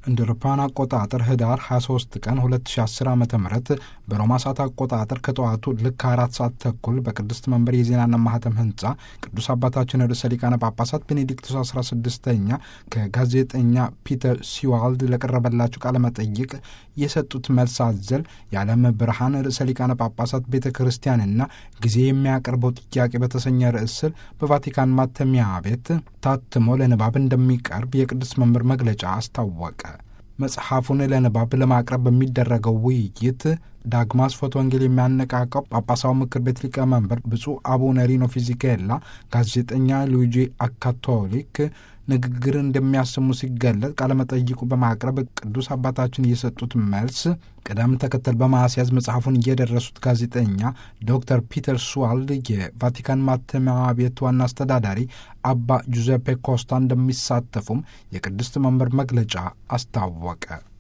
እንደ አውሮፓውያን አቆጣጠር ህዳር 23 ቀን 2010 ዓ ም በሮማ ሰዓት አቆጣጠር ከጠዋቱ ልክ አራት ሰዓት ተኩል በቅድስት መንበር የዜናና ማህተም ህንፃ ቅዱስ አባታችን ርዕሰ ሊቃነ ጳጳሳት ቤኔዲክቱስ 16ኛ ከጋዜጠኛ ፒተር ሲዋልድ ለቀረበላቸው ቃለ መጠይቅ የሰጡት መልስ አዘል የዓለም ብርሃን ርዕሰ ሊቃነ ጳጳሳት ቤተ ክርስቲያንና ጊዜ የሚያቀርበው ጥያቄ በተሰኘ ርዕስ ስር በቫቲካን ማተሚያ ቤት ታትሞ ለንባብ እንደሚቀርብ የቅዱስ መንበር መግለጫ አስታወቀ። መጽሐፉን ለንባብ ለማቅረብ በሚደረገው ውይይት ዳግማስ ፎቶ ወንጌል የሚያነቃቀው ጳጳሳዊ ምክር ቤት ሊቀመንበር ብፁዕ አቡነ ሪኖ ፊዚኬላ ጋዜጠኛ ሉዊጂ አካቶሊክ ንግግር እንደሚያሰሙ ሲገለጥ ቃለመጠይቁ በማቅረብ ቅዱስ አባታችን የሰጡት መልስ ቅደም ተከተል በማስያዝ መጽሐፉን እየደረሱት ጋዜጠኛ ዶክተር ፒተር ስዋልድ የቫቲካን ማተሚያ ቤት ዋና አስተዳዳሪ አባ ጁዜፔ ኮስታ እንደሚሳተፉም የቅድስት መንበር መግለጫ አስታወቀ።